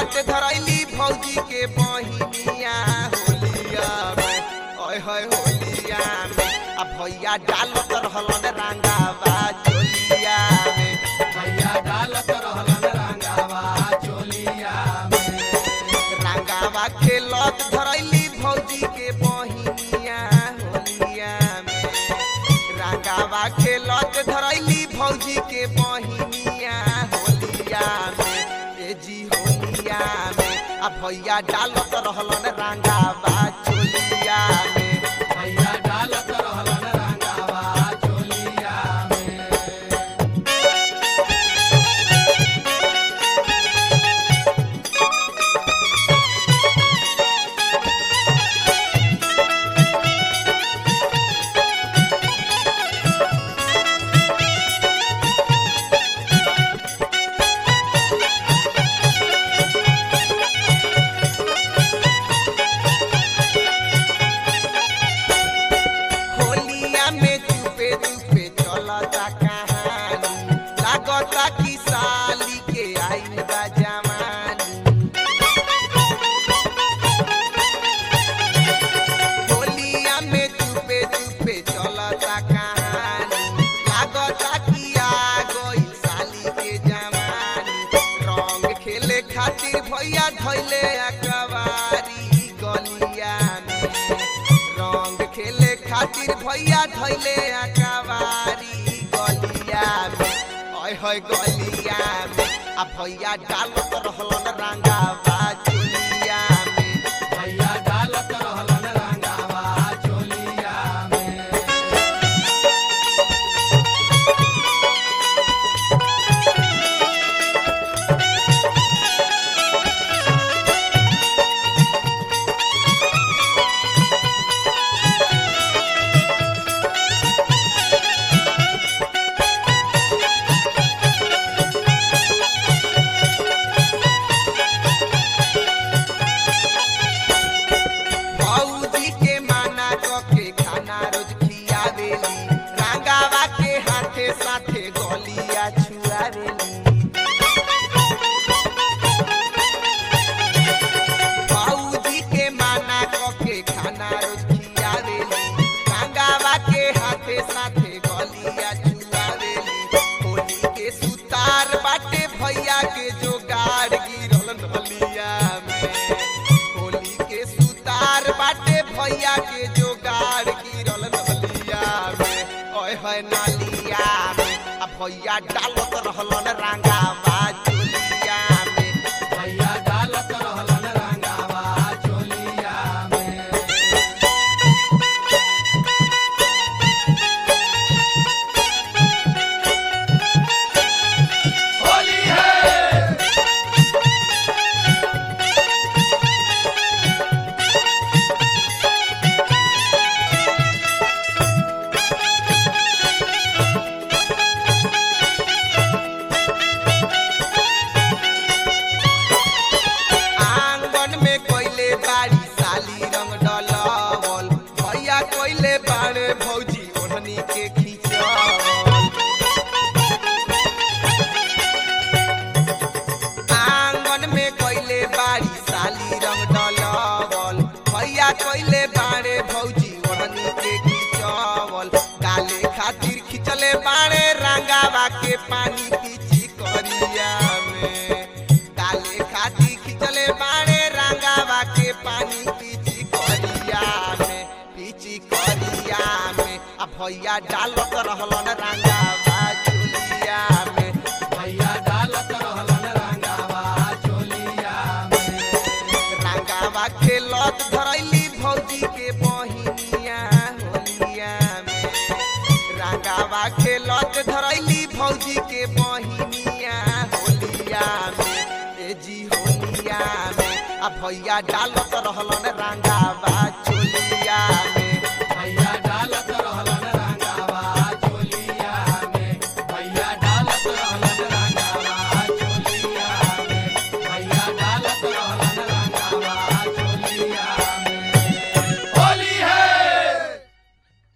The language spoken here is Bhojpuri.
खेलत धरैली भौजी के बहिनिया होलिया में ओए होए होलिया में आ भैया डालत रहलन रंगावा चोलिया में भैया डालत रहलन रंगावा चोलिया में रंगावा खेलत धरैली भौजी के बहिनिया होलिया में रंगावा खेलत धरैली भौजी के बहिनिया होलिया में ए जी होलिया में आ भैया डालत रहलन रंगावा चोलिया में भैया डालत रहलन रंगावा चोलिया में होलिया में चुपे चुपे चलता कहानी लागता कि साली के आइल बा जवानी होलिया में चुपे चुपे चलता कहानी लागता कि आ गइल साली के जवानी रंग खेले खातिर भैया धैले अकबारी गलिया में रंग खेले खातिर भैया धैले अकबारी गलिया में ओए होए गलिया में आ भैया डालत रहलन रंगावा चोलिया में भैया डालत रहलन रंगावा चोलिया में भौजी के माना क के खाना रोज खियावेली रंगावा के हाथे साथे गलिया छुआवेली भौजी के माना क के खाना रोज खियावेली रंगावा के हाथे साथे गलिया छुआवेली होली के सुतार बाटे भैया के जोगाड़ गिरल नलिया में होली के सुतार बाटे भैया के जोगाड़ गिरल नलिया में ओए होए नलिया में आ भैया डालत रहलन रंगावा चोलिया में भैया डालत रहलन रंगावा चोलिया में होली है आंगन में कोइले बाड़ी साली रंग डलवल भैया कोइले बाड़े भौजी ओढ़नी के खींचवल आंगन में कोइले बाड़ी साली रंग डलवल भैया कोइले बाड़े भौजी ओढ़नी के खींचवल डाले खातिर खिंचले बाड़े रंगावा के पानी पीची करिया में डाले खातिर खिंचले बाड़े रंगावा के पानी पीची करिया में पीची करिया में आ भैया डालत रहलन रंगावा चोलिया में भैया डालत रहलन रंगावा चोलिया में रंगावा खेलत धरैली भौजी के बहिनिया होलिया में रंगावा खेलत धरैली भौजी के बहिनिया होलिया में ए जी होलिया में आ भैया डालत रहलन रंगावा चोलिया में भैया